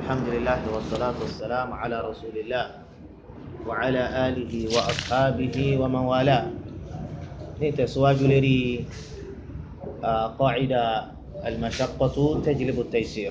الحمد لله والصلاة والسلام على رسول الله وعلى آله وأصحابه ومن والاه نتسواج لري قاعدة المشقة تجلب التيسير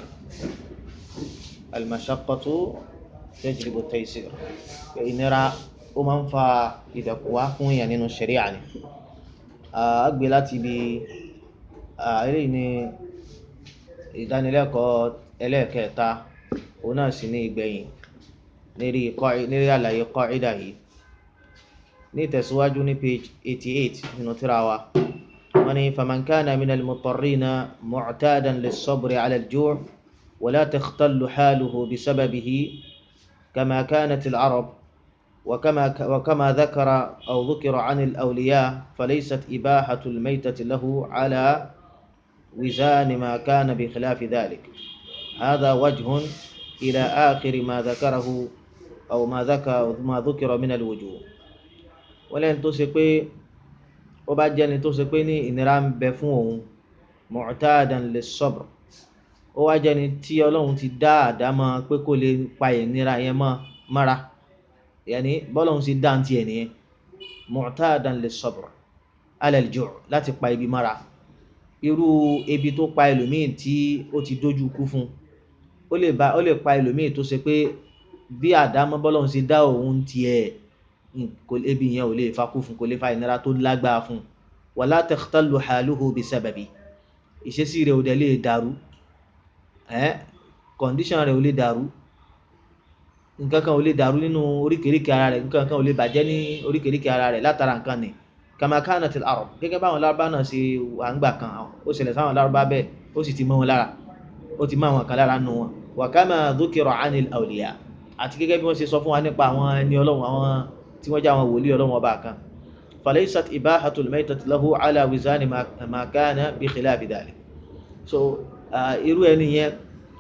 المشقة تجلب التيسير إن را ومن فا إذا كواكم يعني الشريعة أقبلت بي إليني ìdánilẹ́kọ̀ọ́ ẹlẹ́ẹ̀kẹta òun náà sì ní ìgbẹ̀yìn lérí lérí àlàyé kọ́ìdà yìí ní ìtẹ̀síwájú ní page eighty eight nínú tírà wa wọ́n ní faman kana minal mutarrina mu'tadan lis-sabri 'ala al-ju' wa la takhtallu haluhu bisababihi kama kanat al-arab وكما وكما ذكر أو ذكر عن الأولياء فليست إباحة الميتة له على وزان ما كان بخلاف ذلك هذا وجه إلى آخر ما ذكره أو ما ذكر ما ذكر من الوجوه ولن تسقي وبعدين تسقي ní ìnira ń bẹ fún òun معتادا للصبر ó wá jẹ́ni tí Ọlọ́run ti dá àdámọ́ pé kó lè pa ìnira yẹn mọ́ mára yàní bọ́lọ́run ti dá tiẹ̀ nìyẹn معتادا للصبر على الجوع láti pa ibi mára irú ebi tó pa ẹlòmíì tí ó ti dójú kú fún ó lè ba ó lè pa ẹlòmíì tó ṣe pé bí àdámọ́ bọ́lọ́run ṣe dá òun tiẹ̀ ebi yẹn ò lè fa kú fún kò lè fa ìnira tó lágbára fún wala takhtallu haluhu bisababi ìṣesí rẹ̀ ò dẹ̀ lè dàrú ẹ́ kọ̀ǹdíṣàn rẹ̀ ò lè dàrú nǹkan kan ò lè dàrú nínú oríkèéríkèé ara rẹ̀ nǹkan kan ò lè bàjẹ́ ní oríkèéríkèé ara rẹ̀ látara nǹkan ni kama kanat al-arab gẹ́gẹ́ báwọn lárúbá náà ṣe wà ń gbà kan ó ṣẹlẹ̀ sáwọn lárúbá bẹ́ẹ̀ ó sì ti mọ́ wọn lára ó ti mọ́ àwọn kan lára nù wọn wa kama dhukira anil awliya àti gẹ́gẹ́ bí wọ́n ṣe sọ fún wa nípa àwọn ẹni ọlọ́run àwọn tí wọ́n jẹ́ àwọn wòlíì ọlọ́run ọba kan falaysat ibahatul maytati lahu ala wizani ma kana bi khilafi dhalik so irú ẹni yẹn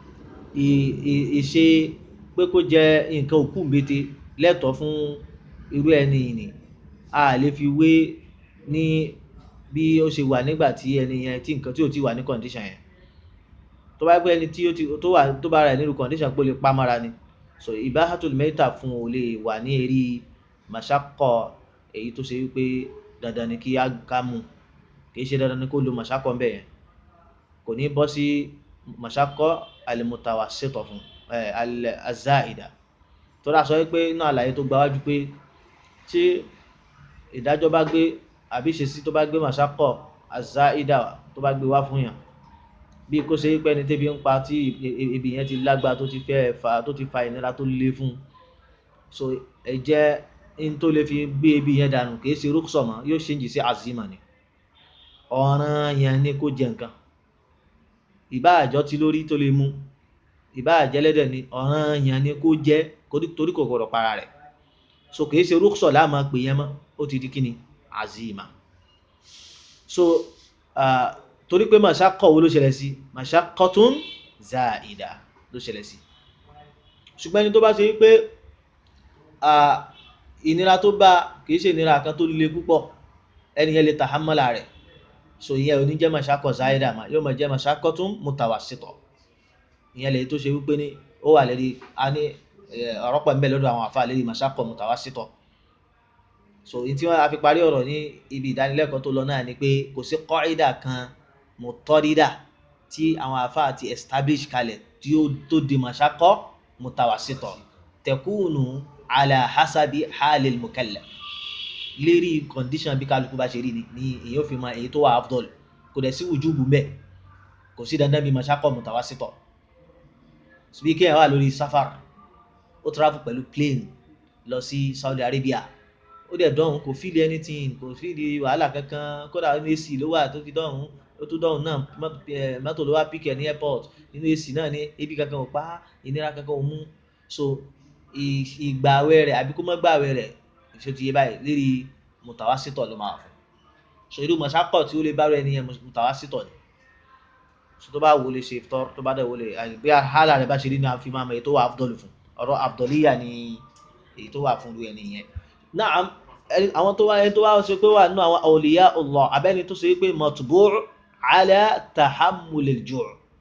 ìṣe pé kó jẹ nǹkan òkú mbete lẹ́tọ̀ọ́ fún irú ẹni yìí ni a lè fi wé ní bí ó ṣe wà nígbà tí ẹni yẹn tí nǹkan tí ò ti wà ní condition yẹn tó bá gbé ẹni tí ó ti tó wà tó bá rà nínú condition pé ó lè pa mára ni so ibahatul mẹ́ta fún o lè wà ní eré màṣákọ̀ èyí tó ṣe wípé dandan ni kí á ká mú kì í ṣe dandan ni kó lo màṣákọ̀ ń bẹ̀ yẹn kò ní bọ́ sí màṣákọ̀ al-mutawassita fún ẹ al-zaida tó dà sọ wípé inú àlàyé tó gbáwájú pé tí ìdájọ́ bá gbé àbí ìṣesí tó bá gbé màṣákọ̀ àzáìdà tó bá gbé wá fún yàn bí kó ṣe pé ẹni tẹ́bi ń pa tí ibi yẹn ti lágbá tó ti fẹ́ fa tó ti fa ìnira tó le fún so ẹ̀jẹ̀ ń tó lè fi gbé ibi yẹn dànù kì í ṣe rúkṣọ̀ mọ́ yóò ṣe ń jì sí azima ni ọ̀ràn yẹn ni kó jẹ nǹkan ìbá àjọ tí lórí tó lè mú ìbá àjẹlẹ́dẹ̀ ni ọ̀ràn yẹn ni kó jẹ torí kò gbọdọ̀ para rẹ̀ so kì í ṣe rúkṣọ̀ láàmú pè yẹn mọ́ ó ti di kíni azima so uh, torí pé mashaqqa wo ló ṣẹlẹ̀ sí mashaqqatun zaida ló ṣẹlẹ̀ sí ṣùgbọ́n ẹni tó bá ṣe wípé ìnira tó bá kìí ṣe ìnira kan tó le púpọ̀ ẹni yẹn lè tahammala rẹ̀ so ìyẹn ò ní jẹ́ mashaqqa zaida mà yóò máa jẹ́ mashaqqatun mutawassita ìyẹn lè tó ṣe wípé ní ó wà lérí a ní ọ̀rọ̀ pọ̀ ń bẹ lọ́dọ̀ àwọn àfa lérí mashaqqa mutawassita so ní tí wọ́n á fi parí ọ̀rọ̀ ní ibi ìdánilẹ́kọ̀ọ́ tó lọ náà ni pé kò sí kọ́ídà kan mutọ́rídà tí àwọn àfáà ti establish kalẹ̀ tí ó tó di mashaqqa mutawassita takunu ala hasabi halil mukallaf lérí condition bí kálukú bá ṣe rí ni ni èyí ò fi mọ èyí tó wà afdol kò dẹ̀ sí wujubu mbẹ̀ kò sí dandan bí mashaqqa mutawassita bí kéèyàn wà lórí safar ó travel pẹ̀lú plane lọ sí Saudi Arabia ó dẹ̀ dọ̀hún kò fíìlì anything kò fíìlì wàhálà kankan kódà nínú AC ló wà tó fi dọ̀hún ó tún dọ̀hún náà mọ́tò ló wá píkẹ̀ ní airport nínú AC náà ní ebi kankan ò pa ìnira kankan ò mú so ìgbà àwẹ̀ rẹ̀ àbí kó má gbà àwẹ̀ rẹ̀ ṣe ti yé báyìí lérí mutawassito ló máa fún so irú mọ̀sákọ̀ tí ó lè bá rẹ̀ nìyẹn mutawassito ni so tó bá wo lè ṣe ìfitọ́ tó bá dẹ̀ wo lè bí àhálà rẹ̀ bá ṣe rí ni a fi máa mọ èyí tó wà afdol fún ọ̀rọ̀ afdoliya ni èyí tó wà fún irú ẹni yẹn naam àwọn tó wá ẹni tó wá ṣe pé wà nínú àwọn awliya Allah abẹ́ni tó ṣe pé matbu' ala tahammul al-ju'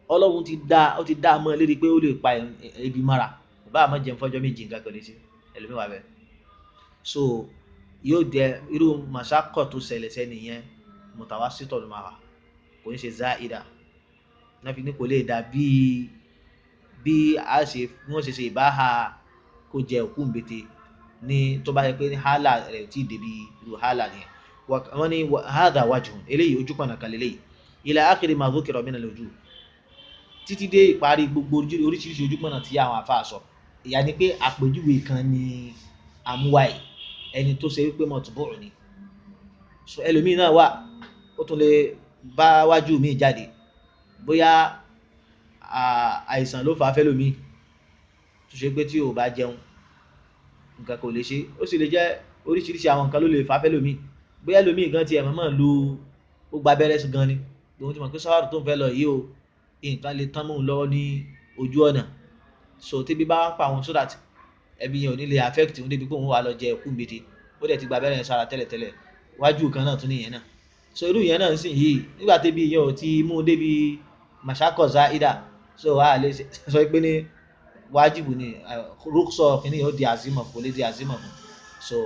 ọlọ́run ti dá ó ti dá a mọ́ lérí pé ó lè pa ebi mọ́ra kò bá àmọ́ jẹun fọ́jọ́ méjì nǹkan kan lè ṣe ẹlòmíwà bẹ́ẹ̀ so yóò jẹ irú màṣákọ̀ tó ṣẹlẹ̀ sẹ́ni yẹn mutawassitọ̀ ló máa wà kò ní ṣe záìdà náà fi ní kò lè dà bíi bí a ṣe bí wọ́n ṣe ṣe ìbáha kó jẹ òkú mbete ní tó bá yẹ pé ní hálà rẹ̀ tí ì débi irú hálà nìyẹn wọ́n ní hadha wajhun eléyìí ojú pọ̀nà kan lélẹ́yìí ila akhiri ma dhukira min al-wujuh títí dé ìparí gbogbo oríṣiríṣi ojú pọ̀nà tí àwọn afa sọ ìyá ni pé àpèjúwe kan ní àmúwáì ẹni tó ṣe wípé mọ̀túbọ̀rù ni so ẹlòmíì náà wà ó tún lè bá wájú mi jáde bóyá àìsàn ló fà á fẹ́lòmíì tó ṣe pé tí ò bá jẹun nǹkan kò lè ṣe ó sì lè jẹ́ oríṣiríṣi àwọn nǹkan ló lè fà á fẹ́lòmíì bóyá ẹlòmíì gan tiẹ̀ mọ̀mọ́ lu ó gba abẹ́rẹ́ sí gan ni lòun ti mọ̀ pé sáwárù tó ń fẹ́ lọ yìí o nǹkan lè tán mọ́ òun lọ́wọ́ ní ojú ọ̀nà so tẹ́bí bá ń pa àwọn so that ẹbí yẹn ò ní lè affect òun débi pé òun wà lọ jẹ ẹkú gbèdé ó dẹ̀ ti gba abẹ́rẹ́ yẹn sára tẹ́lẹ̀tẹ́lẹ̀ wájú kan náà tún nìyẹn náà so irú yẹn náà ń sìn yìí nígbà tẹ́bí yẹn ò ti mú débi màṣákọ̀ọ́sá ìdá so a lè sọ pé ní wájibù ni rúkṣọ kìíní yóò di àzímọ̀ kò lè di àzímọ̀ fún so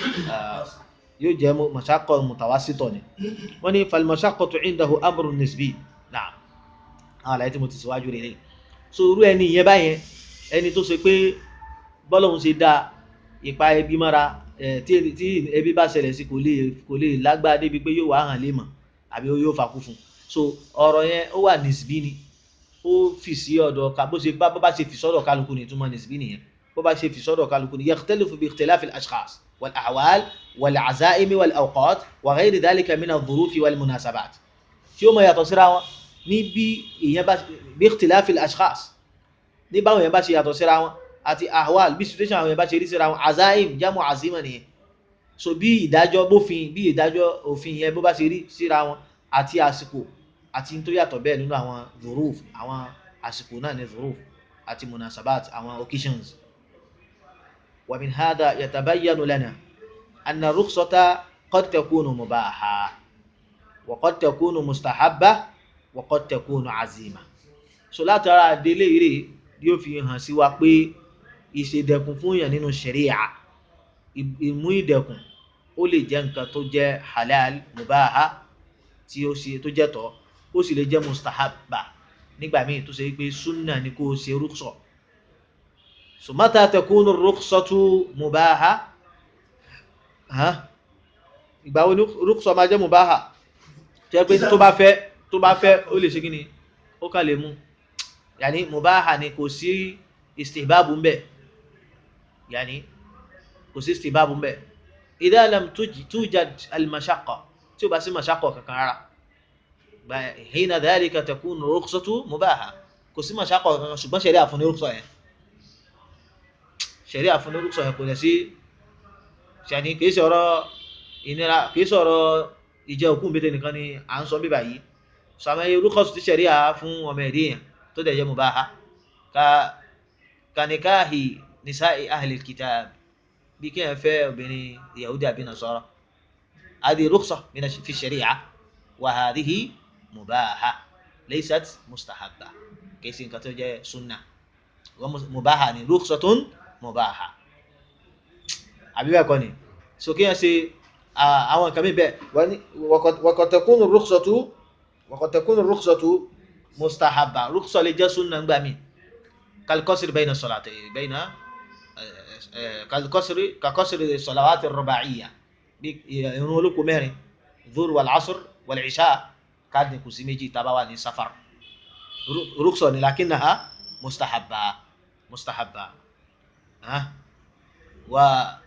yóò jẹ́ màṣákọ̀ mùtàwásítọ̀ ni wọ́n ní falmashaqatu indahu amrun nisbi náà àwọn àlàyé tí mo ti síwájú rẹ̀ lẹ́yìn so irú ẹni yẹn báyẹn ẹni tó ṣe pé bọ́lọ́hún ṣe dá ipa ẹbí mọ́ra tí ẹbí bá ṣẹlẹ̀ sí kò lè kò lè lágbára débi pé yóò wá hàn lè mọ̀ àbí yóò fakú fún so ọ̀rọ̀ yẹn ó wà nisbi ni ó fi sí ọ̀dọ̀ ká bó ṣe bá bó bá ṣe fi sọ́dọ̀ kálukú ni túmọ̀ nisbi nìyẹn bó bá ṣe fi sọ́dọ̀ kálukú ni yakhtalifu bi ikhtilafi al-ashkhas wal-ahwal wal-azaim wal-awqat wa ghayri dhalika min adh-dhurufi wal-munasabat tí ó mọ yàtọ̀ síra wọn ní bí èèyàn bá bí ikhtilafi al-ashkhas ní báwọn èèyàn bá ṣe yàtọ̀ síra wọn àti ahwal bí situation àwọn èèyàn bá ṣe rí síra wọn azaim jamu azima nìyẹn so bí ìdájọ́ bófin bí ìdájọ́ òfin yẹn bó bá ṣe rí síra wọn àti àsìkò àti tó yàtọ̀ bẹ́ẹ̀ nínú àwọn dhuruf àwọn àsìkò náà ní dhuruf àti munasabat àwọn occasions wa min hadha yatabayyanu lana anna rukhsata qad takunu mubaha wa qad takunu mustahabba wa qad takunu azima so látara délé eré yóò fi hàn sí wa pé ìṣèdẹ̀kùn fún yàn nínú ṣẹ̀ríà ìmú ìdẹ̀kùn ó lè jẹ́ nǹkan tó jẹ́ halal mubaha tí ó ṣe tó jẹ́ tọ́ ó sì lè jẹ́ mustahabba nígbà míì tó ṣe pé sunna ni kó o ṣe rúkṣọ so mata takunu rúkṣọtu mubaha ìgbà wo ni rúkṣọ máa jẹ́ mubaha tó yẹ pé tó bá fẹ́ tó bá fẹ́ ó lè ṣe kí ni ó kà lè mú yàní mubaha ni kò sí istihbabu ń bẹ yàní kò sí istihbabu ń bẹ idha lam tujad al-mashaqqa tí ó bá sí mashaqqa kankan rárá hina dhalika takunu rukhsatu mubaha kò sí mashaqqa kankan ṣùgbọ́n ṣẹ̀rí àfúnni rúkṣọ yẹn ṣẹ̀rí àfúnni rúkṣọ yẹn kò lẹ̀ sí ṣàní kìí sọ̀rọ̀ ìnira kìí sọ̀rọ̀ ìjẹ òkú mbẹ́tẹ̀ nìkan ni à ń sọ bíbà yìí sàmẹ́ rúkọ̀sù tí ṣẹ̀rí à fún ọmọ ẹ̀dí yẹn tó dẹ̀ jẹ́ mubaha ka kanikahi nisa'i ahli kitab bí kí ẹ fẹ́ obìnrin yahudi àbí nasara adi ruksa mina fi shari'a wa hadhihi mubaha laysat mustahabba kìí nǹkan tó jẹ́ sunna wa mubaha ni ruksatun mubaha àbí bẹ́ẹ̀ kọ́ ni so kí ẹ ṣe àwọn nǹkan mi bẹ́ẹ̀ wa qad takunu ruksatu wa qad takunu ruksatu mustahabba ruksa lè jẹ́ sunna ńgbà mi كالقصر بين الصلاتين بين كالقصر كقصر الصلوات الرباعية يقولوا لكم مهري الظهر والعصر والعشاء كاد كوسيميجي تباواني سفر رخصة لكنها مستحبة مستحبة ها و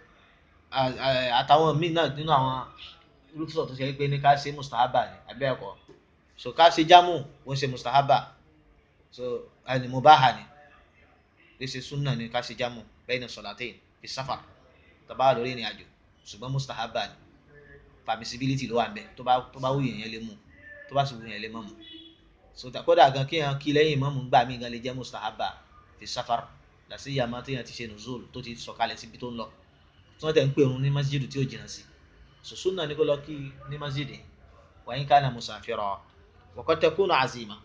àtàwọn míì náà nínú àwọn rúkṣọ tó ṣe pé ní ká ṣe mustahaba ni àbẹ́ ẹ̀kọ́ so ká ṣe jámù wọ́n ṣe mustahaba so ẹni mubaha ni lẹsẹ sunna ni ká ṣe jámù bayna salatain fi safar tọba lórí ìrìn àjò ṣùgbọ́n mustahaba ni permissibility ló wà ń bẹ tó bá tó bá wù yẹn yẹn lè mú tó bá sì wù yẹn lè mọ̀ mú so kódà gan kí yẹn kí lẹ́yìn mọ́mú gbà mí gan lè jẹ́ mustahaba fi safar làṣẹ yàmá tó yẹn ti ṣe nùzúl tó ti sọ̀kalẹ̀ síbi tó ń lọ tí wọ́n tẹ̀ ń pè òun ní masjid tí ó jìnnà sí so sunna ni kó lọ kí ní masjid wa in kana musafira wa qad takunu azima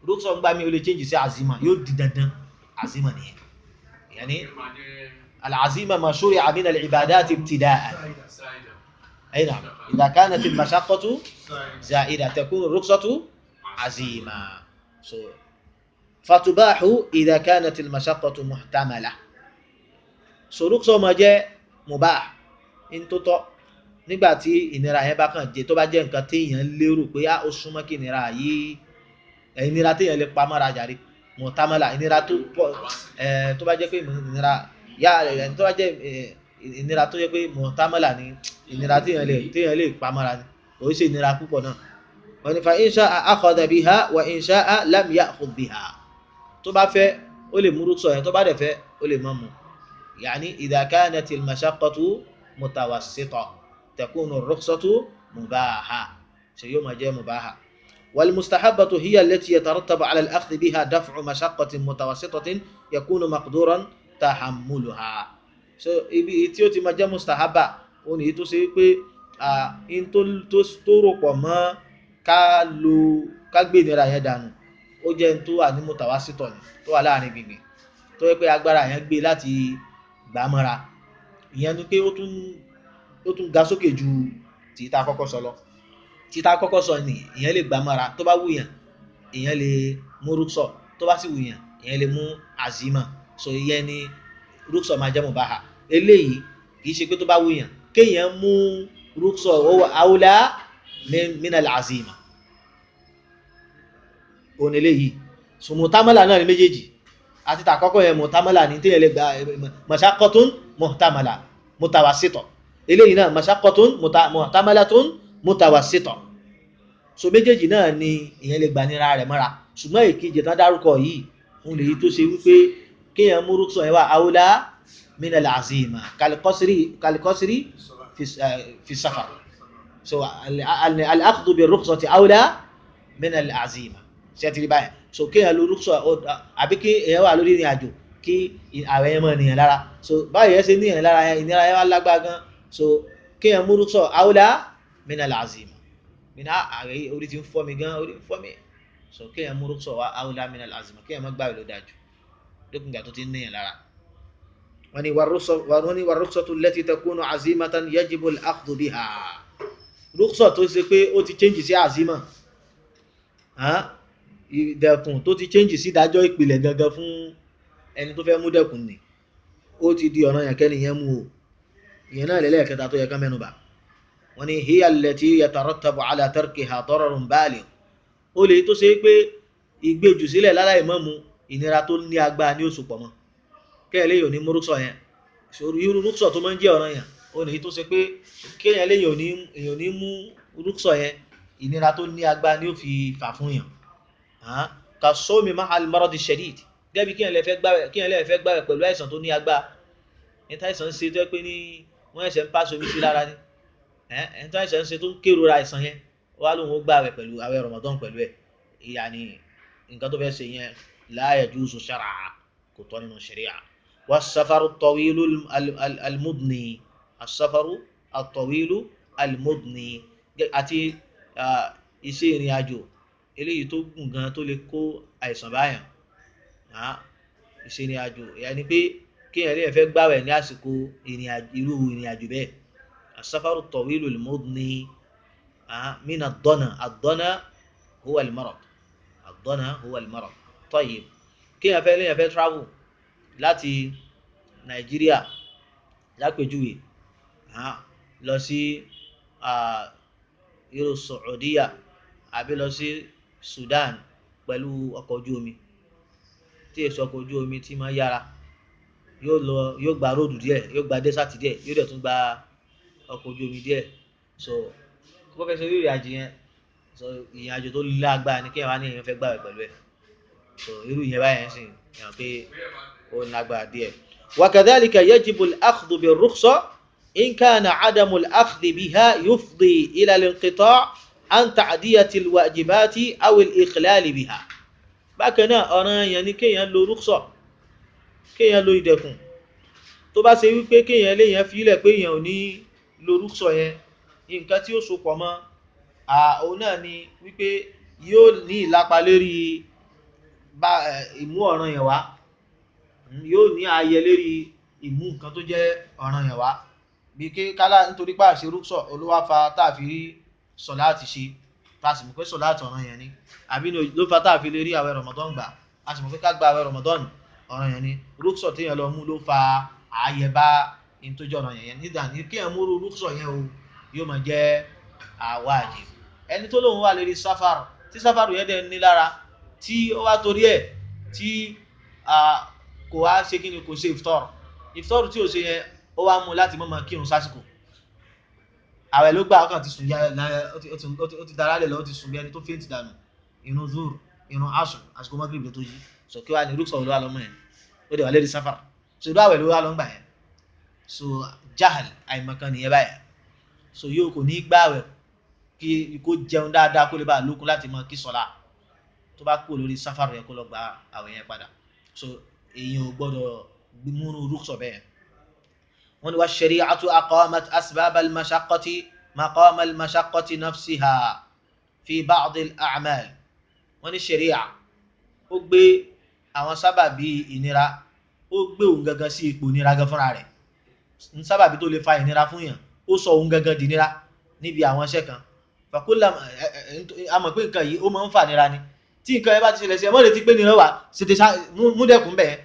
rúkṣọ ń gbá mi ó lè change sí azima yóò di dandan azima nìyẹn yàní العزيمة ما شرع من العبادات ابتداء أي نعم إذا كانت المشقة زائدة تكون الرخصة عزيمة so, فتباح إذا كانت المشقة محتملة so rúkṣọ máa jẹ́ mubah in tó tọ́ nígbà tí ìnira yẹn bá kàn jẹ́ tó bá jẹ́ nǹkan téèyàn lérò pé ó súnmọ́ kí ìnira yìí ìnira téèyàn lè pa mọ́ra jàre muhtamala ìnira tó pọ̀ tó bá jẹ́ pé ìnira yá ẹni tó bá jẹ́ ìnira tó yẹ pé muhtamala ni ìnira téèyàn lè téèyàn lè pa mọ́ra ni kò í ṣe ìnira púpọ̀ náà wọ́n ní fa in sha'a akhadha biha wa in sha'a lam ya'khudh biha tó bá fẹ́ ó lè mú rúkṣọ yẹn tó bá dẹ̀ fẹ́ ó lè má mú يعني إذا كانت المشقة متوسطة تكون الرخصة مباحة سيوم جاء مباحة والمستحبة هي التي يترتب على الأخذ بها دفع مشقة متوسطة يكون مقدورا تحملها so ibi tí ó ti máa jẹ́ mustahaba ó ní tó ṣe pé in tó rò pọ̀ mọ́ ká lo ká gbé ìnira yẹn dànù ó jẹ́ in tó wà ní mutawasitọ̀ ni tó wà láàrin gbìngbìn tó yẹ pé agbára yẹn gbé láti gbà mọ́ra ìyẹn ni pé ó tún ó tún ga sókè ju tìta kọ́kọ́ sọ lọ tìta kọ́kọ́ sọ ni ìyẹn lè gbà mọ́ra tó bá wùyàn ìyẹn lè mú rúksọ tó bá sì wùyàn ìyẹn lè mú azima so ìyẹn ni rúksọ máa jẹ́ mubaha eléyìí kì í ṣe pé tó bá wùyàn kéèyàn mú rúksọ owó awla minal azima òun eléyìí so mutamala náà ni méjèèjì àti tàkọ́kọ́ yẹn mutamala ní tí yẹn lè gba mashakotun mutamala mutawasito eléyìí náà mashakotun mutamalatun mutawasito so méjèèjì náà ni ìyẹn lè gba nira rẹ̀ mọ́ra ṣùgbọ́n èkejì tán dárúkọ yìí òun lèyí tó ṣe wípé kéèyàn múrú sọ yẹn wá awla min al-azima kalikọ́sírì kalikọ́sírì fi safar so al-akhdhu bir-rukhsati awla min al-azima ṣe ti rí báyìí so kéèyàn lo rúkṣọ àbí kí èèyàn wà lórí ìrìn àjò kí ààrẹ yẹn mọ ènìyàn lára so báyìí yẹn ṣe ní èèyàn lára yẹn ìnira yẹn wá lágbára gan so kéèyàn mú rúkṣọ awla mina lazim mina ààrẹ orí ti ń fọ́ mi gan orí ń fọ́ mi so kéèyàn mú rúkṣọ wá awla mina lazim kéèyàn má gbàgbé ló dájú lókun ìgbà tó ti ń ní èèyàn lára. wọ́n ní wà rúkṣọ tó lẹ́tí takunu azimatan yajibu al-akhdhu biha rúkṣọ tó ṣe pé ó ti change sí azima ìdẹ̀kùn tó ti change sí ìdájọ́ ìpìlẹ̀ gangan fún ẹni tó fẹ́ mú dẹ̀kùn ni ó ti di ọ̀nà yẹn kẹ́ni yẹn mú o ìyẹn náà lẹ́lẹ́kẹta tó yẹ ká mẹ́nu bà wọ́n ní hiya allati yatarattabu ala tarkiha dararun baligh ó lè tó ṣe pé ìgbèjù sílẹ̀ láláì mọ́ mu ìnira tó ní agbára ní oṣù pọ̀ mọ́ kẹ́lẹ́ yóò ní mú rúkṣọ yẹn irú rúkṣọ tó máa ń jẹ́ ọ̀nà yẹn ó ní tó ṣe pé kéèyàn lè yóò ní mú rúkṣọ yẹn ìnira tó ní agbára ní ó fi fà fún yàn ka sómi mahal maradi shadid gẹ́bí kí ẹ̀ lè fẹ́ gbàwẹ̀ pẹ̀lú àìsàn tó ní agbá ní táìsàn ń ṣe tó yẹ pé ní wọ́n ẹ̀sẹ̀ ń pàṣẹ omi sí lára ní ẹ̀ tó àìsàn ń ṣe tó ń kérora àìsàn yẹn wà lóun ó gbàwẹ̀ pẹ̀lú àwẹ̀ Ramadan pẹ̀lú ẹ̀ ìyá ni nǹkan tó fẹ́ ṣe yẹn la yajuzu shar'a kò tọ́ nínú sharia wa safaru tawilu almudni asafaru atawilu almudni àti iṣẹ́ ìrìn àjò eléyìí tó gùn gan tó lè kó àìsàn báyàn ìṣẹ̀rìn àjò yàní pé kéèyàn lè fẹ́ gbàwẹ̀ ní àsìkò irú ìrìn àjò bẹ́ẹ̀ asafaru tawilu al-mudni mina ad-dana ad-dana huwa al-marad ad-dana huwa al-marad tayyib kéèyàn fẹ́ léèyàn fẹ́ travel láti nàìjíríà lápèjúwe lọ sí irú Saudiya àbí lọ sí Sudan pẹ̀lú ọkọ̀ ojú omi tí èso ọkọ̀ ojú omi tí máa yára yóò lọ yóò gba róòdù díẹ̀ yóò gba dẹ́sàtì díẹ̀ yóò dẹ̀ tún gba ọkọ̀ ojú omi díẹ̀ so kó fẹ́ sọ ìrìn àjò yẹn so ìrìn àjò tó lágbára ni kéèyàn wá ní èèyàn fẹ́ gbàwẹ̀ pẹ̀lú ẹ̀ so irú ìyẹn báyẹn sì yàn pé ó lágbára díẹ̀. وكذلك يجب الأخذ بالرخصة إن كان عدم الأخذ بها يفضي إلى الانقطاع عن تعدية الواجبات أو الإخلال بها bákan náà ọ̀ràn yẹn ni kéèyàn lo rúkṣọ̀ kéèyàn lo ìdẹ̀kùn tó bá ṣe wípé kéèyàn léèyàn fílẹ̀ pé èèyàn ò ní lo rúkṣọ̀ yẹn nǹkan tí ó so pọ̀ mọ́ òun náà ni wípé yóò ní ìlápa lérí bá ìmú ọ̀ràn yẹn wá yóò ní ààyè lérí ìmú nǹkan tó jẹ́ ọ̀ràn yẹn wá bí kí kálá nítorí pé àṣẹ rúkṣọ olówó fa táàfi rí sọláàtì ṣe tá a sì mọ̀ pé sọláàtì ọ̀ràn yẹn ni àbí ló fa táàfi lè rí àwẹ̀ Ramadan gbà a sì mọ̀ pé ká gba àwẹ̀ Ramadan ọ̀ràn yẹn ni rúkṣọ téèyàn lọ mú ló fa ààyè bá in tó jẹ́ ọ̀ràn yẹn nígbà ní kí ẹ̀ múrú rúkṣọ yẹn o yóò máa jẹ́ àwájib ẹni tó lóun wà lérí sáfàrù tí sáfàrù yẹn dẹ̀ ní lára tí ó wá torí ẹ̀ tí kò wá ṣe kí ni kò ṣe ìfitọ́rù ìfitọ́rù tí ò ṣe yẹn ó wá mú láti mọ́mọ́ kírun sásìkò àwẹ̀ ló gbà ọkàn ti sùn ya ó ti dára lẹ̀ lọ ó ti sùn bí ẹni tó fẹ́ǹtì dànù irun zur irun asùn àsìkò mọ́gìrì tó yí sọ kí wá ní rúkṣọ̀ ló wà lọ́mọ yẹn ó dẹ̀ wà lérí sáfàrù so ìlú àwẹ̀ ló wà lọ́ngbà yẹn so jahal àìmọ̀kan nìyẹn báyẹn so yóò kò ní gbààwẹ̀ kí kó jẹun dáadáa kó lè bá lókun láti mọ kí sọlá tó bá kúrò lórí sáfàrù yẹn kó lọ gba àwẹ̀ yẹn padà so èèyàn ò gbọ́dọ̀ múnú rúkṣọ bẹ́ẹ̀ wọ́n ní wá shari'atu aqamat asbab al-mashaqqati maqam al-mashaqqati nafsiha fi ba'd al-a'mal wọ́n ní sharia ó gbé àwọn sábàbí ìnira ó gbé òun gangan sí ipò ìnira gan fúnra rẹ̀ ń sábàbí tó lè fa ìnira fún yàn ó sọ òun gangan di nira níbi àwọn iṣẹ́ kan fàkúlà àmọ̀ pé nǹkan yìí ó máa ń fà nira ni tí nǹkan yẹn bá ti ṣẹlẹ̀ sí ẹ mọ́ retí pé nira wà ṣètè múdẹ̀kùn bẹ́ẹ̀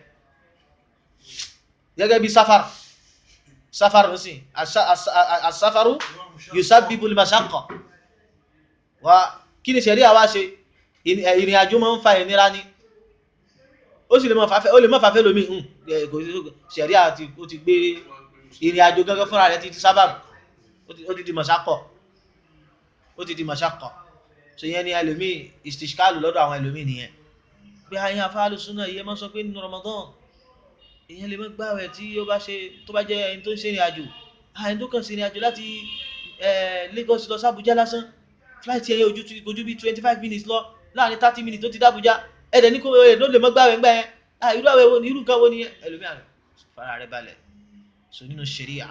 gẹ́gẹ́ bí sáfàrù sáfàrù sí àsáfàrù yusabbibu al-mashaqqa wa kí ni ṣẹ̀rí àwa ṣe ìrìn àjò máa ń fa ìnira ni ó sì lè má fàfẹ́ lómi ṣẹ̀rí àti ó ti gbé ìrìn àjò gẹ́gẹ́ fúnra rẹ̀ ti ti sábàbù ó ti di mọ̀ṣákọ̀ ó ti di mọ̀ṣákọ̀ so yẹn ni ẹlòmíì istishkalu lọ́dọ̀ àwọn ẹlòmíì nìyẹn pé àyìn afáàlù súnà yìí máa sọ pé nínú Ramadan èèyàn lè má gbààwẹ̀ tí ó bá ṣe tó bá jẹ́ ẹni tó ń ṣe ìrìn àjò àyìn tó kàn sí ìrìn àjò láti Lagos lọ sábùjá lásán flight yẹn ojú ojú bí twenty five minutes lọ láàrin thirty minutes tó ti dábùjá ẹ̀dẹ̀ ní kò ẹ̀ ló lè má gbààwẹ̀ ńgbà yẹn irú àwẹ̀ wo ni irú nǹkan wo ni ẹlòmíì àrẹ fara rẹ balẹ̀ so nínú sharia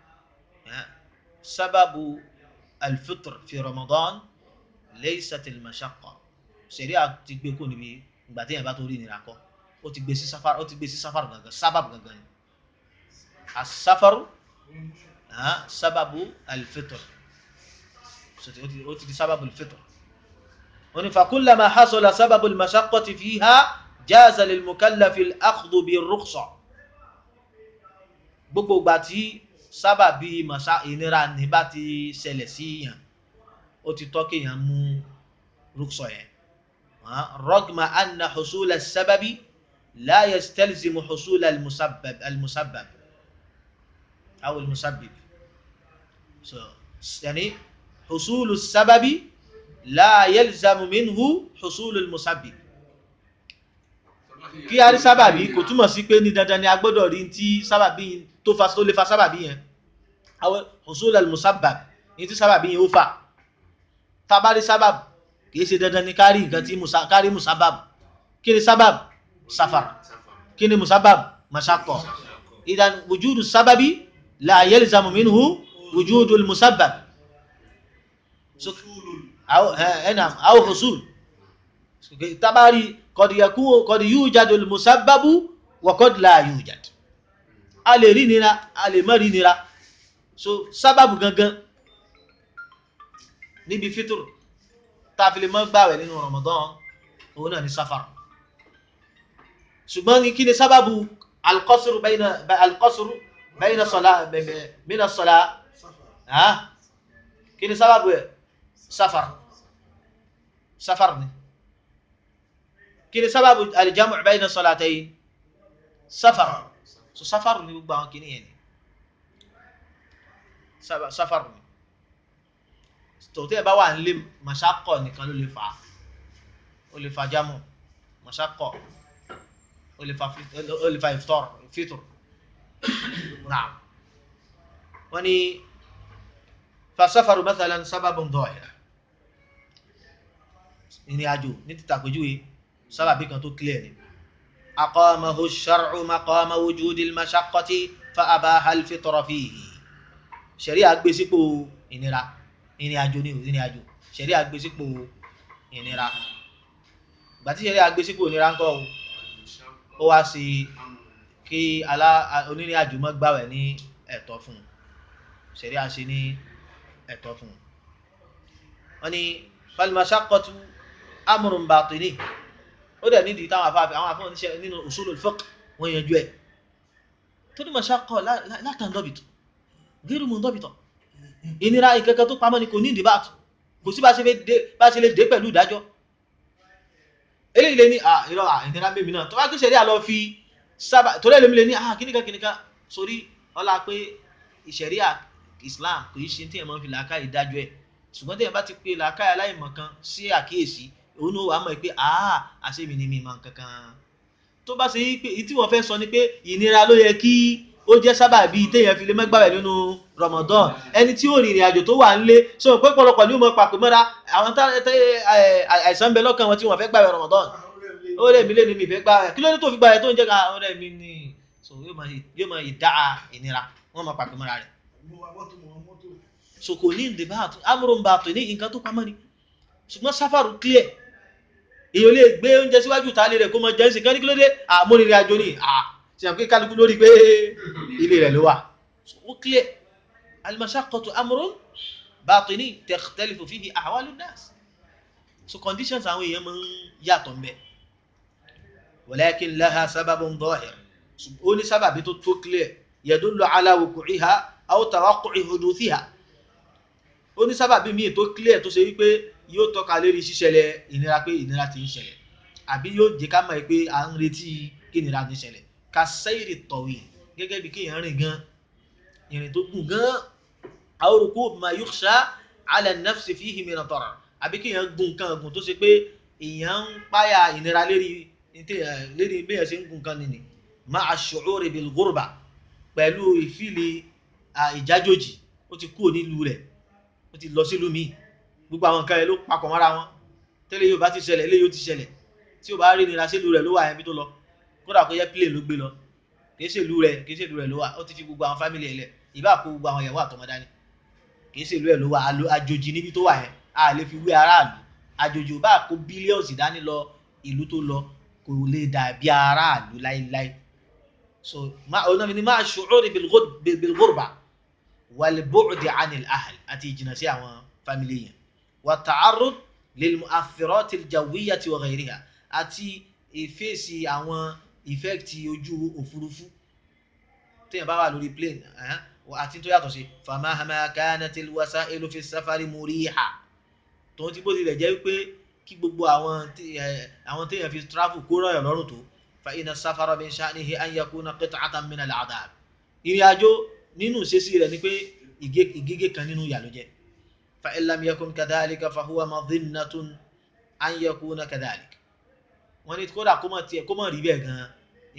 sábàbù alfitr fi ramadan laysat almashaqqa sharia ti gbé kó níbi ìgbà téèyàn bá tó rí ìnira kọ ó ti gbé sí sáfàr ó ti gbé sí sáfàr gangan sábàbù gangan ni asáfàrù sábàbù alfitr so ó ti di sábàbù alfitr wọ́n ní fakullama hasala sábàbù almashaqqati fiha jaza lilmukallafi al-akhdhu bir-rukhsa gbogbo ìgbà tí sábàbí màsá ìnira ní bá ti ṣẹlẹ̀ sí yàn ó ti tọ́ kéèyàn mú rúkṣọ yẹn rọgma anna husula sábàbí la yastalzimu husula almusabbab almusabbab aw almusabbib so yani husulu sábàbí la yalzamu minhu husulu almusabbib kí a rí sábàbí kò túmọ̀ sí pé ní dandan ni a gbọ́dọ̀ rí tí sábàbí tó fa tó lè fa sábàbí yẹn àwọn husul al-musabbab ní tí sábàbí yẹn ó fà tábàrí sábàb kìí ṣe dandan ni kárí nǹkan tí kárí musabab kí ni sábàb safar kí ni musabab mashaqqa idan wujudu sábàbí la yalzamu minhu wujudu al-musabbab so aw husul tábàrí qad yakunu qad yujadu al-musabbabu wa qad la yujad a lè rí nira a lè má rí nira so sábàbù gangan níbi fítùrù tá fi lè mọ́ gbàwẹ̀ nínú Ramadan òun náà ni sáfàrù ṣùgbọ́n ní kí ni sábàbù alqasru bayna alqasru bayna sọlá mina sọlá kí ni sábàbù ẹ̀ sáfàrù sáfàrù ni kí ni sábàbù aljamu bayna salatayn sáfàrù so sáfàrù ni gbogbo àwọn kìíní yẹn ni sáfàrù ni tòótọ́ ẹ̀ bá wà nílé màṣákọ̀ nìkan ló lè fà á ó lè fa jámù màṣákọ̀ ó lè fa ó lè fa ìfitọ́r fitr náà wọ́n ní fasáfàrù mathalan sábàbùn dọ̀ọ̀yà ìrìn àjò ní títàpéjúwe sábàbí kan tó clear ni. أقامه الشرع مقام وجود المشقة فأباح الفطر فيه ṣẹ̀ríà gbé sípò ìnira ìrìn àjò ní ìrìn àjò ṣẹ̀ríà gbé sípò ìnira ìgbà tí ṣẹ̀ríà gbé sípò nira ńkọ́ o ó wá sí kí alá onírìn àjò mọ́ gbàwẹ̀ ní ẹ̀tọ́ fún un ṣẹ̀ríà ṣe ní ẹ̀tọ́ fún un wọ́n ní fal-mashaqqatu amrun batini ó dẹ̀ nídìí táwọn afáfẹ́ àwọn afọ́ oníṣẹ́ nínú usulul fiqh wọ́n yanjú ẹ̀ tó ní mashaqqa la tanḍabit ghayru munḍabita ìnira ìkẹ́kẹ́ tó pamọ́ ni kò ní ìdíbàtù kò sí bá ṣe lè dé pẹ̀lú ìdájọ́ eléyìí lè ní à ìrọ̀ à ìnira mímí náà tó bá gbéṣẹ́ rí àlọ́ fi sábà torí ẹlẹ́mi lè ní à kíníkà kíníkà sórí ọlá pé ìṣẹ̀ríà Islam kò í ṣe tí ẹ̀ máa ń fi làákà ìdájọ́ ẹ̀ ṣùgbọ́n tí ẹ̀ bá ti pe làákà aláìmọ̀ kan sí àkíyèsí òun ló wà á mọ̀ pé àá àṣẹ́mi ni mi máa ń kankan tó bá ṣe pé tí wọ́n fẹ́ sọ ni pé ìnira ló yẹ kí ó jẹ́ sábàbí téèyàn fi lè mẹ́gbàwẹ̀ nínú Ramadan ẹni tí ó rìnrìn àjò tó wà nílé sọ pé pọ̀lọpọ̀ ní ó mọ pàpẹ mọ́ra àwọn àìsàn ń bẹ lọ́kàn wọn tí wọ́n fẹ́ gbàwẹ̀ Ramadan ó rẹ̀ mí lé ní mi fẹ́ gbàwẹ̀ kí ló dé tó fi gbàwẹ̀ tó ń jẹ́ ká ó rẹ̀ mí ní so yóò máa ìdá ìnira wọ́n máa pàpẹ mọ́ra rẹ̀ so kò ní ìdìbò àtò amúròǹbà àtò ní nǹkan tó pamọ́ ni ṣùgbọ́n sáfàrù clear èèyàn lè gbé oúnjẹ síwájú tàálẹ̀ rẹ̀ kó mọ jẹ́ ǹsìn kan ní kí ló dé àmúrìnrìn àjò ní à ṣe àpé kálukú lórí pé ilé rẹ̀ ló wà ó clear al-mashaqqatu amrun batini takhtalifu fihi ahwalu nas so conditions àwọn èèyàn máa ń yàtọ̀ mbẹ́ walakin laha sababun zahir ó ní sábàbí tó tó clear yadullu ala wuqu'iha aw tawaqqu'i huduthiha ó ní sábàbí míì tó clear tó ṣe wípé yóò tọ́ka lérí ṣíṣẹlẹ̀ ìnira pé ìnira ti ń ṣẹlẹ̀ àbí yóò jẹ́ ká mọ̀ pé à ń retí kí ìnira ti ṣẹlẹ̀ ka sayri tawil gẹ́gẹ́ bí kéèyàn rìn gan ìrìn tó gùn gan aw ruku' ma yukhsha ala an-nafsi fihi min ad-darar àbí kéèyàn gùn kan gùn tó ṣe pé èèyàn ń páyà ìnira lérí lérí béèyàn ṣe ń gùn kan nìní ma'a ash-shu'uri bil ghurba pẹ̀lú ìfìlì ìjájòjì ó ti kúrò nílùú rẹ̀ ó ti lọ sílùú míì gbogbo àwọn nǹkan ẹ ló papọ̀ mọ́ra wọn tẹ́lẹ̀ yóò bá ti ṣẹlẹ̀ ilé yóò ti ṣẹlẹ̀ tí o bá rí nira sílùú rẹ̀ ló wà ẹbí tó lọ kódà kó yẹ plane ló gbé lọ kì í ṣe ìlú rẹ̀ kì í ṣe ìlú rẹ̀ ló wà ó ti fi gbogbo àwọn fámìlì ẹ̀ lẹ̀ ìbá kó gbogbo àwọn ìyàwó àtọmọ dání kì í ṣe ìlú ẹ̀ ló wà àjòjì níbi tó wà yẹn a lè fi wé aráàlú àjòjì ò bá kó bílíọ̀nsì dání lọ ìlú tó lọ kò lè dàbí aráàlú láíláí so ọ̀nà mi ni máa ṣòro bil-ghurba wal-bu'di 'anil ahl àti ìjìnà sí àwọn fámìlì yẹn wàtàárùd lilmu'athirati aljawiyyati wa ghayriha àti ìfèsì àwọn ìfẹ́kìtì ojú òfurufú téèyàn bá wà lórí plane àti tó yàtọ̀ sí famahama kanatil wasa'ilu fi safari muriha tó ti bó tilẹ̀ jẹ́ wípé kí gbogbo àwọn àwọn téèyàn fi travel kó rọ̀yàn lọ́rùn tó fa inna safara min sha'nihi an yakuna qit'atan min al'adab ìrìn àjò nínú ìṣesí rẹ̀ ni pé ìgégé kan nínú ìyà ló jẹ́ فإن لم يكن كذلك فهو مظنة أن يكون كذلك wọ́n ní kódà kó mọ̀ tiẹ̀ kó mọ̀ rí bẹ́ẹ̀ gan-an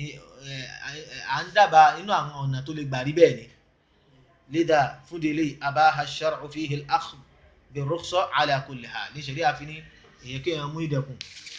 à ń dábàá inú àwọn ọ̀nà tó lè gbà rí bẹ́ẹ̀ ni لذا fúndélé أباح الشرع فيه الأخذ بالرخصة على كل حال ní ṣẹ̀rí àfi ní èyàn kéèyàn mú ìdẹ̀kùn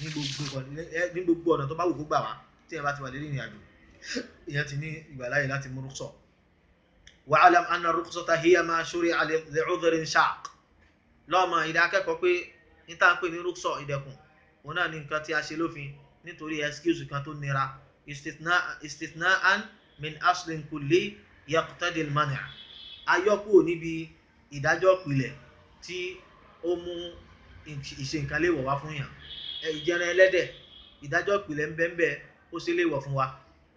ní gbogbo ọ̀nà tó bá wù kó gbà wá tí èèyàn bá ti wà lérí ìrìn àjò èèyàn ti ní ìgbàláyè láti mú rúkṣọ̀ واعلم أن الرخصة هي ما شرع لعذر شاق lọ́mọ ìdá akẹ́kọ̀ọ́ pé ní tá à ń pè ní rúkṣọ̀ ìdẹ̀kùn òun náà ní nǹkan tí a ṣe lófin nítorí excuse kan tó nira istithna'an min aslin kulli yaqtadi al-man' ayọ́kù níbi ìdájọ́ ìpìlẹ̀ tí ó mú ìṣe nǹkan léèwọ̀ wá fún yàn ìjẹran ẹlẹ́dẹ̀ ìdájọ́ ìpìlẹ̀ ń bẹ́ẹ̀ bẹ́ẹ̀ ó ṣe léèwọ̀ fún wa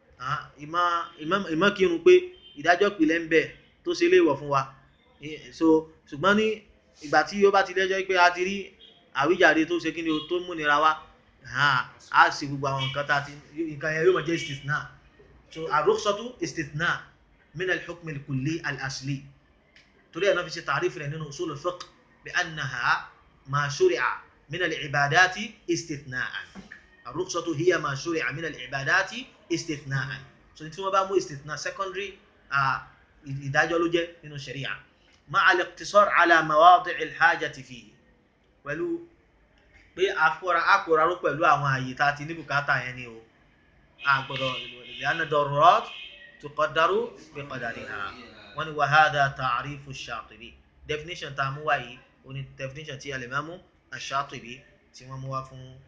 ìmọ̀ kírun pé ìdájọ́ ìpìlẹ̀ ń bẹ́ẹ̀ tó ṣe léèwọ̀ fún wa so ṣùgbọ́n ní ìgbà tí ó bá ti lẹ́jọ́ pé a ti rí àwíjàre tó ṣe kí ni o tó múnira wá a sì gbogbo àwọn nǹkan tá a ti nǹkan yẹn yóò máa jẹ́ istithna so ar-rukhsatu istithna min al-hukm al-kulli al-asli torí ẹ̀ náà fi ṣe ta'rif rẹ̀ nínú usul al-fiqh bi annaha ma shuri'a min al-ibadati istithna'an ar-rukhsatu hiya ma shuri'a min al-ibadati istithna'an so tí wọ́n bá mú istithna secondary ìdájọ́ ló jẹ́ nínú sharia مع الاقتصار على مواضع الحاجة فيه pẹ̀lú pé akóra akóraró pẹ̀lú àwọn àyè tá a ti ní bùkátà yẹn ni o àgbọ̀dọ̀ لأن الضرورات تقدر بقدرها wọ́n ní وهذا تعريف الشاطبي definition tá a mú wáyé o ní definition tí al-Imam الشاطبي tí wọ́n mú wá fún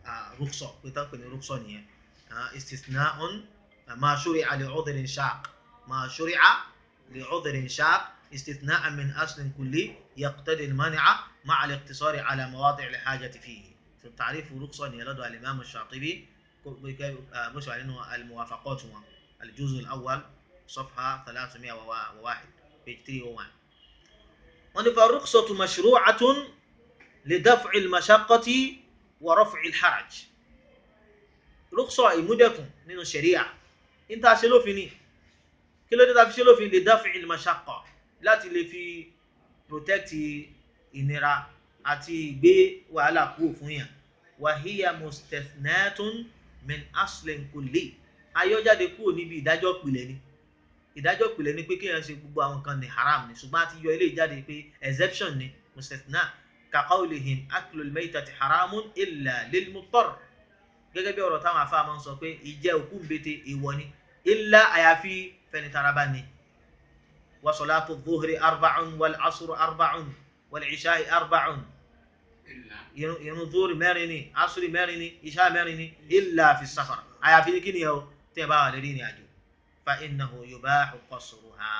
rúkṣọ pé tán pè ní rúkṣọ nìyẹn istisna'un ma shuri'a li 'udhrin shaq ma shuri'a li 'udhrin shaq استثناء من أصل كلي يقتضي المنع مع الاقتصار على مواضع الحاجة فيه في التعريف رخصة يلد الإمام الشاطبي مش علينا الموافقات الجزء الأول صفحة 301 page 301 فالرخصة مشروعة لدفع المشقة ورفع الحرج رخصة إمدكم من الشريعة انت أشلو فيني كل ده تفشلو في لدفع المشقة láti lè fi protect ìnira àti ìgbé wàhálà kúrò fún yàn wàhíyà mustathnatun min aslin kulli ayọ́jáde kúrò níbi ìdájọ́ ìpìlẹ̀ ni ìdájọ́ ìpìlẹ̀ ni pé kéèyàn ṣe gbogbo àwọn kan ní haram ni ṣùgbọ́n a ti yọ ilé ìjáde pé exception ni mustathna ka qawlihim aklul maytati haramun illa lil muttar gẹ́gẹ́ bí ọ̀rọ̀ táwọn afá máa ń sọ pé ìjẹ òkú mbete èèwọ̀ ni illa àyàfi fẹni taraba ni وصلاة الظهر أربع والعصر أربع والعشاء أربع ينظر مرني عصر مرني عشاء مرني إلا في السفر أيا في كني يو تبا لدين أجو فإنه يباح قصرها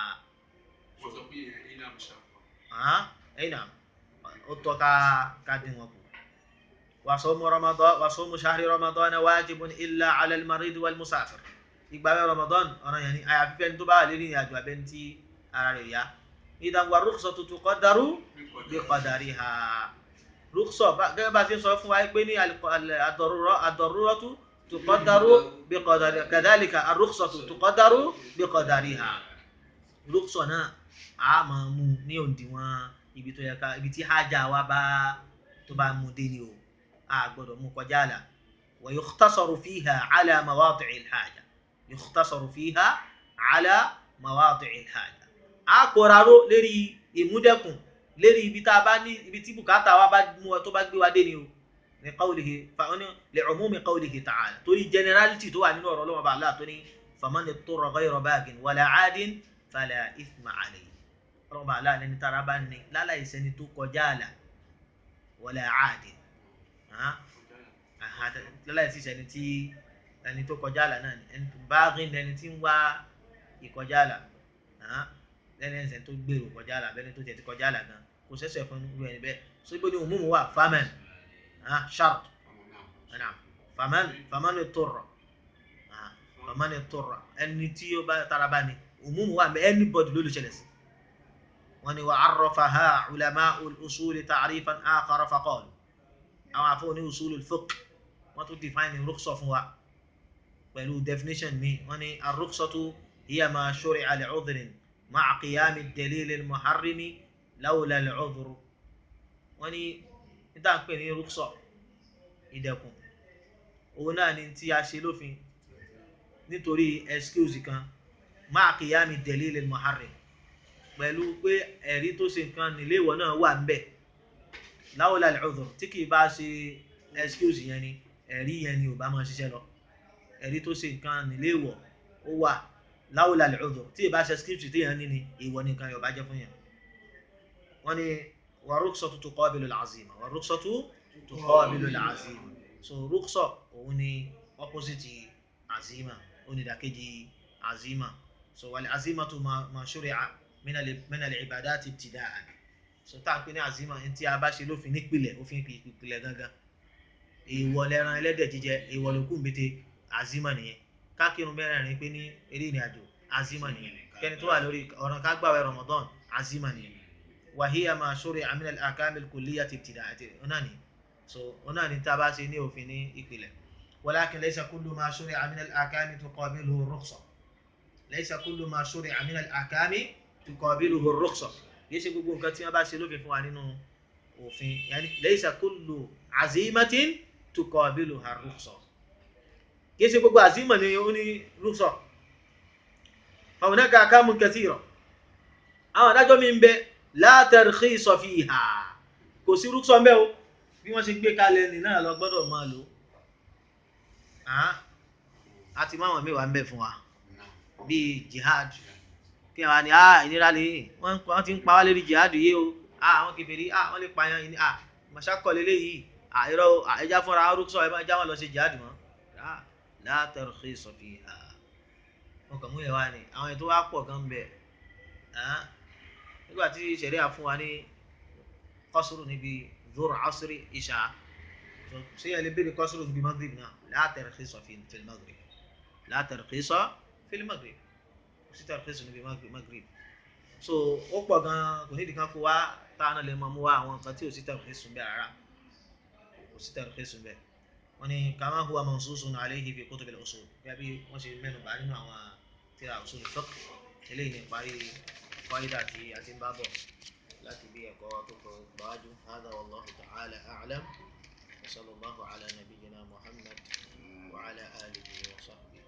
ها أي نعم أتوكا كادين وكو وصوم رمضان وصوم شهر رمضان واجب إلا على المريض والمسافر ìgbàwẹ̀ Ramadan ọ̀ràn yẹn ni àyàfi fẹ́ni tó bá wà lórí ìrìn àjò abẹ́ni tí ara rẹ̀ yá idan wa rukhsatu tuqaddaru bi qadariha rukhsa gẹ́gẹ́ bá ti ń sọ fún wa pé ní ad-daruratu tuqaddaru bi qadariha kadhalika ar-rukhsatu tuqaddaru bi qadariha rukhsa náà a máa mú ní òǹdíwọ̀n ibi tó yẹ ká ibi tí hájà wa bá tó bá mú dé ni o a gbọ́dọ̀ mú kọjá àlà wa yukhtasaru fiha ala mawadi'i al-haja yukhtasaru fiha ala mawadi'i al-haja a kóraró lérí ìmúdẹ́kùn lérí ibi tá a bá ní ibi tí bùkátà wa bá mú ọ tó bá gbé wa dé ni o ní qawlihi fàwọn li umumi qawlihi ta'ala torí generality tó wà nínú ọ̀rọ̀ Ọlọ́run bá aláà tó ní faman itturra ghayra bagin wala 'adin fala ithma alayhi Ọlọ́run bá aláà lẹni tára bá ní láláì sẹni tó kọjá àlà wala 'adin láláì sí sẹni tí ẹni tó kọjá àlà náà ẹni bagin ẹni tí ń wá ìkọjá àlà lẹ́ni ẹ̀sẹ̀ tó gbèrò kọjá àlà bẹ́ni tó tẹ̀ ti kọjá àlà gan kò sẹ́sẹ̀ fún irú ẹni bẹ́ẹ̀ so ibo ni òmùmù wà faman shart faman faman turra faman turra ẹni tí ó bá tara bá ní òmùmù wà mẹ anybody ló lè ṣẹlẹ̀ sí wọn ni wà arrafaha ulama'ul usuli ta'rifan akhar faqalu àwọn afọ ní usulul fiqh wọn tún define rukhsa fún wa pẹ̀lú definition mi wọn ni ar-rukhsatu hiya ma shuri'a li'udhrin مع قيام الدليل المحرم لولا العذر wọ́n ní níta ń pè ní rúksọ ìdẹ̀kùn òun náà ni tí a ṣe lófin nítorí excuse kan máa qiyami dalil al-muharrim pẹ̀lú pé ẹ̀rí tó ṣe nǹkan nílé ìwọ náà wà ńbẹ̀ lawla al-udhr tí kì í bá ṣe excuse yẹn ni ẹ̀rí yẹn ni ò bá máa ṣiṣẹ́ lọ ẹ̀rí tó ṣe nǹkan nílé ìwọ ó wà láwùlà lẹ́ọ̀dọ̀ tí ìbá ṣe script tí yẹn ní ni ìwọ nìkan yóò bá jẹ́ fún yẹn wọ́n ní wà rúkṣọ́tù tuqabilu al-azima wà rúkṣọ́tù tuqabilu al-azima so rúkṣọ́ òun ni opposite azima onídàkejì azima so wal azimatu ma shuri'a min al-ibadati ibtida'an so tá à ń pè ní azima ní tí a bá ṣe lófin nípìlẹ̀ òfin ìpìlẹ̀ gangan ìwọ lẹ́ran ẹlẹ́dẹ̀ jíjẹ ìwọ lókù mbete azima nìyẹn kákírun mẹ́rẹ̀ẹ̀rin pé ní eré ìrìn àjò azima nìyẹn kẹni tó wà lórí ọ̀ràn ká gbàwẹ̀ Ramadan azima nìyẹn wàhíyà máa ṣóre àmìnà àkàmì kòlíyà ti tìdá àti ọ̀nà ni so ọ̀nà ni tá a bá ṣe ní òfin ní ìpìlẹ̀ walakin laysa kullu máa ṣóre àmìnà àkàmì tuqabiluhu rukhsa laysa kullu máa ṣóre àmìnà àkàmì tuqabiluhu rukhsa kìí ṣe gbogbo nǹkan tí wọ́n bá ṣe lófin fún wa nínú òfin yani laysa kullu azimatin tuqabiluha rukhsa kìí ṣe gbogbo àzímọ̀ ni ó ní rúksọ̀ fàwọnẹ́ka àkámù kathira àwọn adájọ́ mi ń bẹ la tarkhisa fiha kò sí rúksọ̀ mẹ́ o bí wọ́n ṣe gbé kalẹ̀ ní náà lọ gbọ́dọ̀ máa lò á ti máwọn mẹ́wàá ń bẹ fún wa bíi jihad kí wọ́n ní ah ìnira lè wọ́n ti ń pa wá lérí jihad yìí o ah àwọn kèfèrí ah wọ́n lè pààyàn yìí ah mọ̀ṣákọ̀ lélẹ́yìí àìrọ ẹja fúnra arúgbó ẹ má já wọn lọ sí jihad mọ́ la tarkhisa fiha wọn kàn mú yẹn wá ní àwọn ètò wa pọ̀ gan bẹ̀ nígbà tí ṣẹ̀ríà fún wa ní kọ́sùrù níbi zuhr asri isha ṣé yẹn lè béèrè kọ́sùrù níbi maghrib náà la tarkhisa fil maghrib la tarkhisa fil maghrib kò sí tarkhisa níbi maghrib so ó pọ̀ gan kò ní ìdíkan fún wa táwọn lè mọ mú wa àwọn nǹkan tí ò sí tarkhisa bẹ́ẹ̀ rárá kò sí tarkhisa bẹ́ẹ̀ wọ́n ní kama huwa mansusun alayhi fi kutub al-usul gẹ́gẹ́ bí wọ́n ṣe mẹ́nu bá nínú àwọn tíra usul fiqh eléyìí ní parí qaida tí a ti ń bá bọ̀ láti bí ẹ̀kọ́ tó kọ gbáwájú hadha wallahu ta'ala a'lam wa sallallahu ala nabiyyina muhammad wa ala alihi wa sahbihi.